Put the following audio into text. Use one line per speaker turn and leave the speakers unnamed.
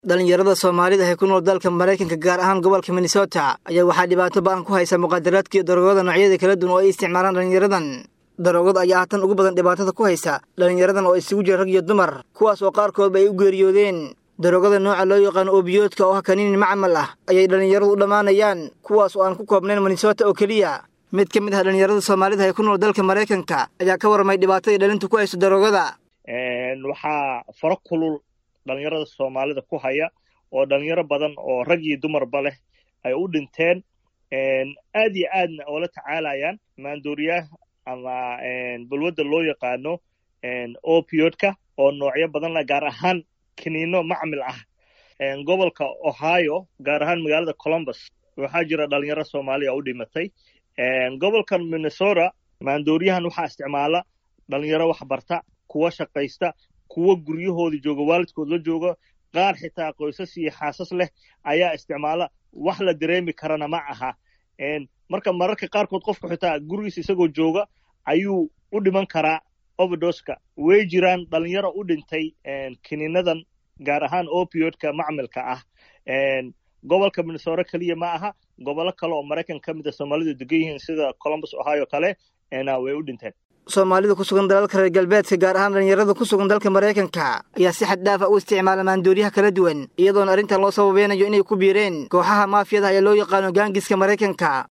dhallinyarada soomaalida ee ku nool dalka maraykanka gaar ahaan gobolka minnesota ayaa waxaa dhibaato ba-an ku haysa muqaadaraadka iyo daroogada noocyada kala duwan oo ay isticmaalaan dhallinyaradan daroogada ayaa hatan ugu badan dhibaatada ku haysa dhallinyaradan oo isugu jira rag iyo dumar kuwaas oo qaarkoodba ay u geeriyoodeen daroogada nooca loo yaqaano obiyoodka oo ah kaniinin macmal ah ayay dhallinyaradu u dhammaanayaan kuwaas oo aan ku koobnayn minnesota oo keliya mid ka mid ah dhallinyarada soomaalida ee ku nool dalka maraykanka ayaa ka warramay dhibaatadii dhalintu ku hayso daroogada
waxaa faro kulul dhalinyarada soomaalida ku haya oo dhalinyaro badan oo rag iyo dumarba leh ay u dhinteen aad iyo aadna oola tacaalayaan maandooriyaha ama balwadda loo yaqaano opiodka oo noocyo badan leh gaar ahaan kiniino macmil ah gobolka ohio gaar ahaan magaalada columbus waxaa jira dhalinyaro soomaaliya u dhimatay gobolkan minnesota maandooriyahan waxaa isticmaala dhalinyaro wax barta kuwa shaqaysta kuwa guryahoodii jooga waalidkood la jooga qaar xitaa qoysas iyo xaasas leh ayaa isticmaala wax la dareemi karana ma aha marka mararka qaarkood qofku xitaa gurigiisa isagoo jooga ayuu u dhiman karaa overdoska way jiraan dhalinyaro u dhintay kiniinadan gaar ahaan opiodka macmilka ah gobolka minnesota keliya ma aha gobollo kale oo maraykan ka mid a soomaalidu degan yihiin sida columbus ohio kale way u dhinteen
soomaalida ku sugan dalalka reer galbeedka gaar ahaan dhallinyarada ku sugan dalka maraykanka ayaa si xad dhaafa u isticmaala maandooriyaha kala duwan iyadoona arrintan loo sababeynayo inay ku biireen kooxaha maafiyada ee loo yaqaano gaangiska maraykanka